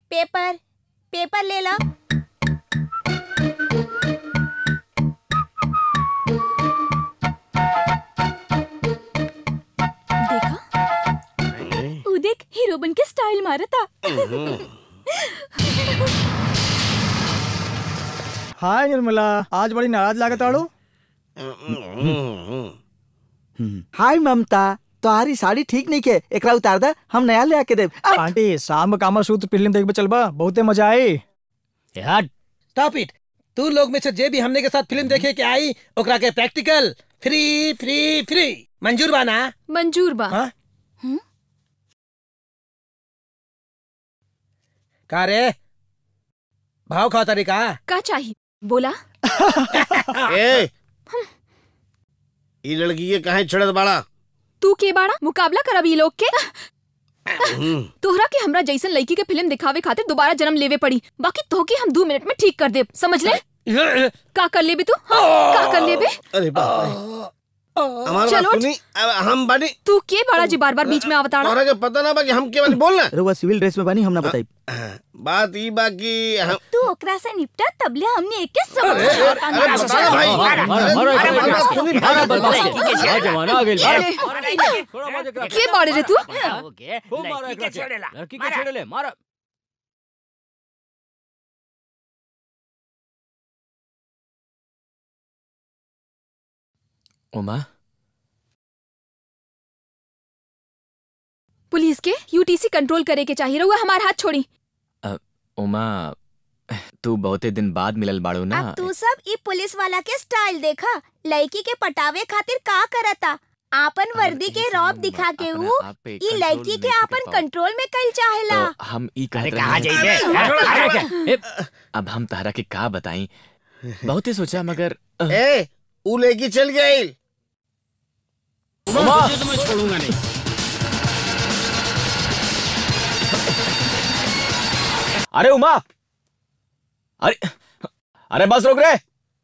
Paper paper ले लो देखा उ देख हीरो बन के स्टाइल मारा था हाय निर्मला आज बड़ी नाराज लागत आड़ो हाय ममता तुम्हारी साड़ी ठीक नहीं के एकरा उतार दे हम नया ले आके देब आ, आंटी शाम कामा सूत्र फिल्म देखबे चलबा बहुते मजा आई स्टॉप इट तू लोग में से जे भी हमने के साथ फिल्म देखे के आई ओकरा के प्रैक्टिकल फ्री फ्री फ्री मंजूर बाना मंजूर बा हाँ? का रे भाव खाओ तरीका का चाहिए बोला ए ई लड़की के काहे छड़त बाड़ा तू के बाड़ा मुकाबला करब ई लोग के तोहरा के हमरा जैसन लड़की के फिल्म दिखावे खातिर दोबारा जन्म लेवे पड़ी बाकी तोहके हम दो मिनट में ठीक कर देब समझ ले का कर लेबे तू हाँ, का कर लेबे अरे बाप रे हमारा चलो। बात सुनी अब हम बानी तू के बाड़ा जी बार बार बीच में आवताड़ा तोहरा के पता ना बा कि हम के बानी बोलना रउआ सिविल ड्रेस में बनी हम ना बताई बात ई बा कि हम तू ओकरा से निपटा तबले हमने एक के समझ अरे, अरे, बता ना भाई। अरे, अरे, अरे, बात सुनी, भाई। जमाना आ गेल अरे, के बाड़े रे तू लड़की के छेड़े ले मारा उमा पुलिस के यूटीसी कंट्रोल करे के चाहिए रहुआ हमार हाथ छोड़ी उमा तू बहुते दिन बाद मिलल बाड़ू ना अब तू सब ई पुलिस वाला के स्टाइल देखा लड़की के पटावे खातिर का करता आपन वर्दी के रौब दिखा के अपना ऊ आप पे ई कंट्रोल लड़की के नहीं कर आपन पाओ। कंट्रोल में कल चाहेला तो हम ई कहत अरे रहे कहाँ हैं। जाइबे? ए, अब हम तारा के का बताई बहुते सोचा मगर ए ऊ लेके चल गई उमा छोड़ूंगा नहीं अरे उमा अरे अरे बस रोक रे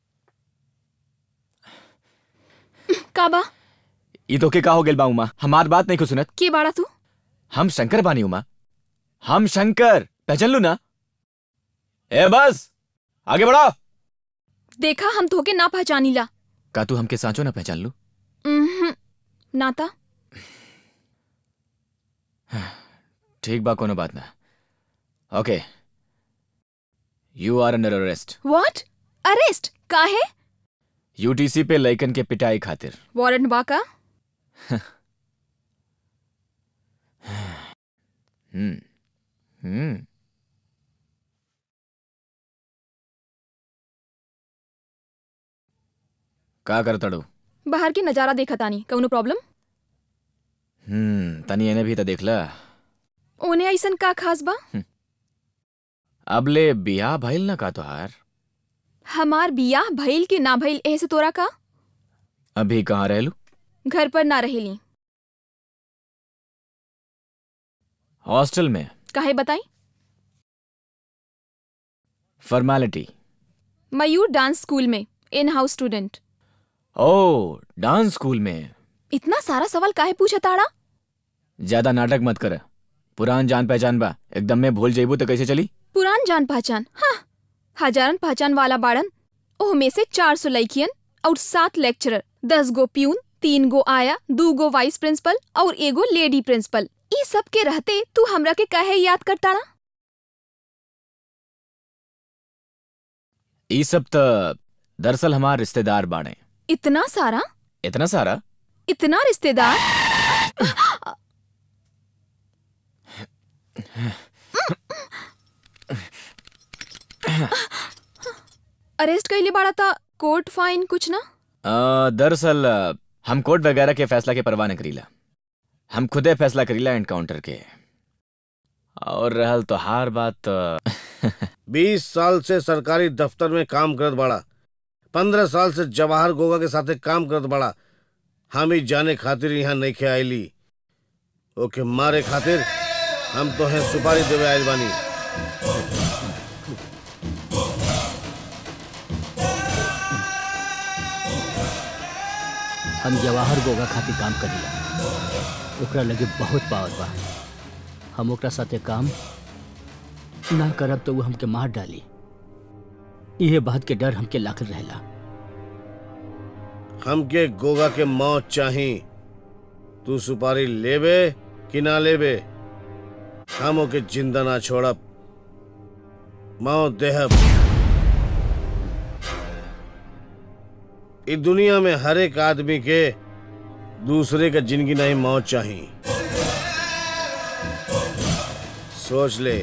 काबा ई तो के का हो गेल बा उमा हमार बात नहीं को सुनत के बाड़ा तू हम शंकर बानी उमा हम शंकर पहचान लू ना ए बस आगे बढ़ो देखा हम तोहके ना पहचानीला का तू हमके सांचो ना पहचान लू उम्हूं, नाता ठीक बा कोनो बात ना okay you are under arrest what arrest काहे यूटीसी पे लइकन के पिटाई खातिर वारंट बा का हम्म हम्म का करतड़ू बाहर के नजारा देखा तानी कौनो प्रॉब्लम हम्म तनी एने भी तो देखला ओने ऐसन का खास बा अबले बियाह भइल ना का तोहार हमार बियाह भइल के ना भइल एह से तोरा का अभी कहाँ रहलू घर पर ना रहेली हॉस्टल में काहे बताई फॉर्मेलिटी मयूर डांस स्कूल में इन हाउस स्टूडेंट ओ डांस स्कूल में इतना सारा सवाल काहे पूछा ताड़ा ज्यादा नाटक मत कर पुरान जान पहचान बा एकदम में भूल जेबू तो कैसे चली पुरान जान पहचान हाँ हजारन पहचान वाला बाड़न ओह में से चार सौ लड़कियन और सात लेक्चरर दस गो प्यून तीन गो आया दू गो वाइस प्रिंसिपल और एगो लेडी प्रिंसिपल ई सब के रहते तू हमरा के काहे याद करता ना ई सब तो दरअसल हमार रिश्तेदार बाड़े इतना सारा इतना सारा इतना रिश्तेदार अरेस्ट कैले बाड़ा था कोर्ट फाइन कुछ ना अ, दरअसल अ, हम कोर्ट वगैरह के फैसला के परवाह न करीला हम खुदे फैसला करीला एनकाउंटर के और रहल तो हार बात अ, बीस साल से सरकारी दफ्तर में काम करत बाड़ा पंद्रह साल से जवाहर गोगा के साथे काम करत बाड़ा हम ही जाने खातिर यहाँ नहीं खे आईली ओके मारे खातिर हम तो हैं सुपारी देवे आयल बानी हम जवाहर गोगा खातिर काम करीला ओकरा लगे बहुत पावर बा हम ओकरा साथे काम ना करब तो वो हमके मार डाली इहे बात के डर हमके लागल रहेला हमके गोगा के मौत चाही तू सुपारी लेबे कि ना लेबे हम ओके जिंदा ना छोड़ब मौत देहब इस दुनिया में हर एक आदमी के दूसरे का जिंदगी नहीं मौत चाही सोच ले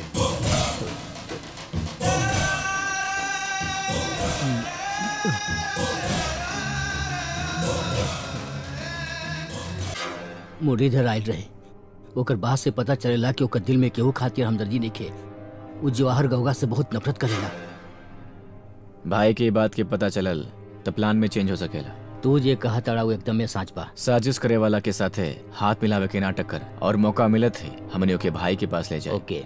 मुरलीधर आयल रहे ओकर बात से पता चलेला कि ओकर दिल में केहू खातिर हमदर्दी नइखे वो जवाहर गौगा से बहुत नफरत करेला भाई की बात के पता चलल तो प्लान में चेंज हो सकेला तू जे कहा ताड़ा वो एकदमे साच बा साजिश करे वाला के साथे हाथ मिलावे के नाटक कर और मौका मिलत है हमने ओके भाई के पास ले जाए ओके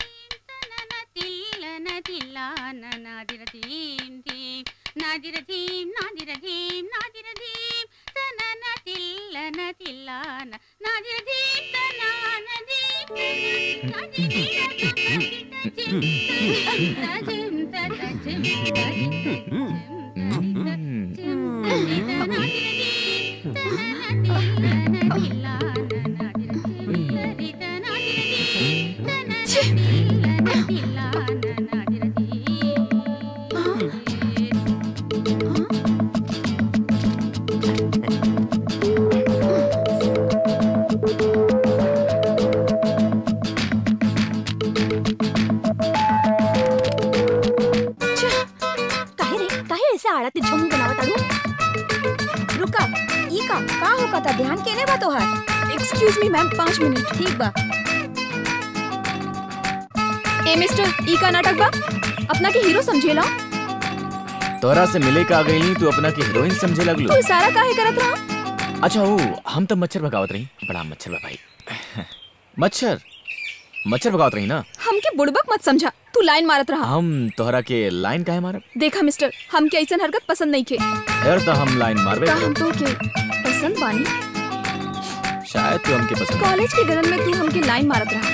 काहे रे काहे ऐसे आड़ा तिरछा मुंह बनावत आड़ू रुका ई का का होका था ध्यान केने बा तोहार एक्सक्यूज मी मैम पाँच मिनट ठीक बा ए मिस्टर ई का नाटक बा अपना के हीरो समझेला तोरा से मिले का आ गई तू अपना की हीरोइन समझे लगलू तू इशारा काहे करत रहा अच्छा वो हम तब मच्छर भगावत रही बड़ा मच्छर बा भाई मच्छर मच्छर भगावत रही ना हमके बुड़बक मत समझा तू लाइन मारत रहा हम तोहरा के लाइन काहे मारब देखा मिस्टर हमके ऐसन हरकत पसंद नहीं खे फिर तो हम लाइन मारबे का हम करब। तो के पसंद बानी शायद तू हमके पसंद कॉलेज के गलन में तू हमके लाइन मारत रहा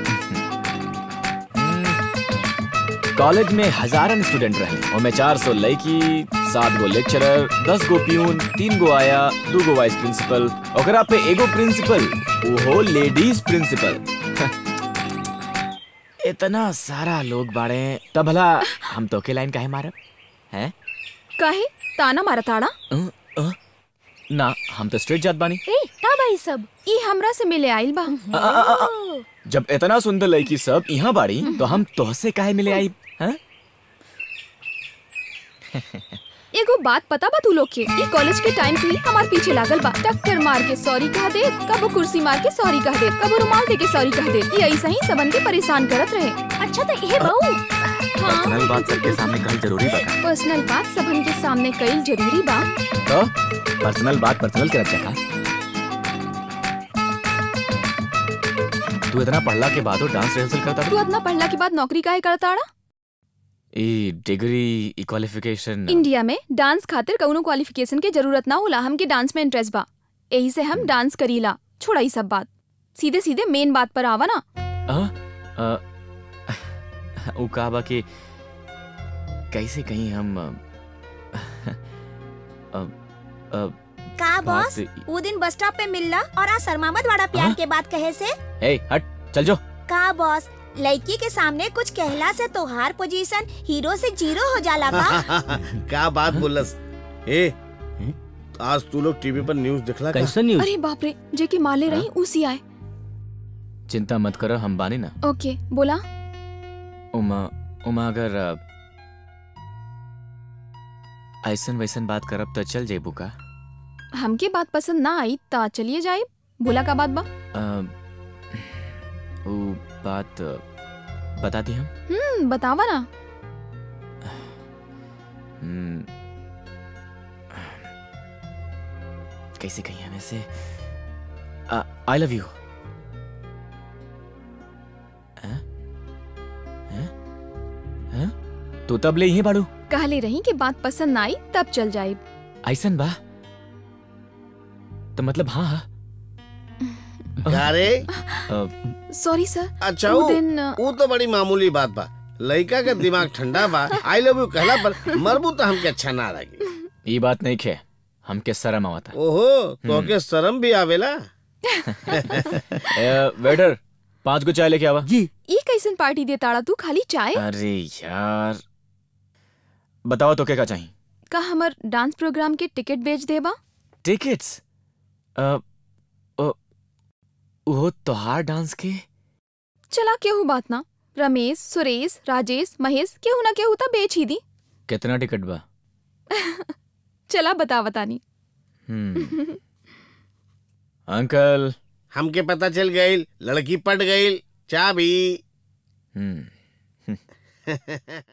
कॉलेज में हजारन स्टूडेंट रहे और मैं चार सौ लड़की सात गो लेक्चरर दस गो प्यून तीन गो आया दू गो वाइस प्रिंसिपल ओकरा पे एगो प्रिंसिपल वो लेडीज प्रिंसिपल इतना सारा लोग बाड़े तब भला हम तो के लाइन काहे मारब हैं काहे ताना मारत आड़ा अ, अ, ना हम तो स्ट्रेट जात बानी ए का बा ई सब ई हमरा से मिले आइल बा अ, अ, अ, अ, जब इतना सुंदर लड़की सब यहाँ बाड़ी तो हम तोहसे काहे मिले आई हैं एगो बात पता बा तू लोग के ई कॉलेज के टाइम से ही हमार पीछे लागल बा टक्कर मार के सॉरी कह दे कबो कुर्सी मार के सॉरी कह दे कबो रुमाल दे के सॉरी कह दे ये ऐसा ही सबन के परेशान करत रहे अच्छा तो ये बहू हाँ पर्सनल बात सबके सामने कहल जरूरी बा का? पर्सनल बात सबन के सामने कईल जरूरी बा तो पर्सनल बात पर्सनल के रखा का तू इतना पढ़ला के बाद डांस रिहर्सल करता तू इतना पढ़ला के बाद नौकरी काहे करता आड़ा ई डिग्री ई क्वालिफिकेशन इंडिया में डांस खातिर कउनो क्वालिफिकेशन के जरूरत ना होला हमके डांस में इंटरेस्ट बा यही से हम डांस करीला छोड़ा ई सब बात सीधे सीधे मेन बात पर आवा ना अ, अ, उ का बा कि कैसे कहीं हम अ, अ, अ, का बॉस बात- वो दिन बस स्टॉप पे मिलला और आज शर्मामत वाला प्यार हाँ? के बात कहे से ए हट चल जो का बॉस लड़की के सामने कुछ कहला से तोहार पोजीशन हीरो से जीरो हो जाला का क्या बात बोलस ए आज तू लोग टीवी पर न्यूज दिखला का कैसे न्यूज अरे बाप रे जे की माले रही उसी आए चिंता मत करो हम बानी ना ओके बोला उमा उमा अगर अ, ऐसन वैसन बात करब तो चल जेबू का हमके बात पसंद ना आई ता चलिए जाए बोला का बात बा अ, उ बात अ, बता दी हम हम्म बतावा ना हम्म, कैसे कही हम ऐसे आई लव यू तू तब ले ही बाड़ू कहले रही कि बात पसंद ना आई तब चल जाए ऐसन बा तो मतलब हाँ हाँ क्या रे अ, सॉरी सर अच्छा वो वो दिन अ, वो तो बड़ी मामूली बात बा लड़का का दिमाग ठंडा बा आई लव यू कहला पर मरबू तो हमके अच्छा ना लगी ई बात नहीं खे हमके शर्म आवता ओहो तो के शर्म भी आवेला ए, वेटर पांच को चाय लेके आवा जी ई कैसन पार्टी दे ताड़ा तू खाली चाय अरे यार बताओ तो क्या का चाहिए का हमर डांस प्रोग्राम के टिकट बेच देबा टिकट्स वो तोहार डांस के चला केहू बात ना रमेश सुरेश राजेश महेश केहू ना केहू तो बेच ही दी कितना टिकट बा चला बता बतानी हम्म अंकल हमके पता चल गई लड़की पट गई चाबी हम्म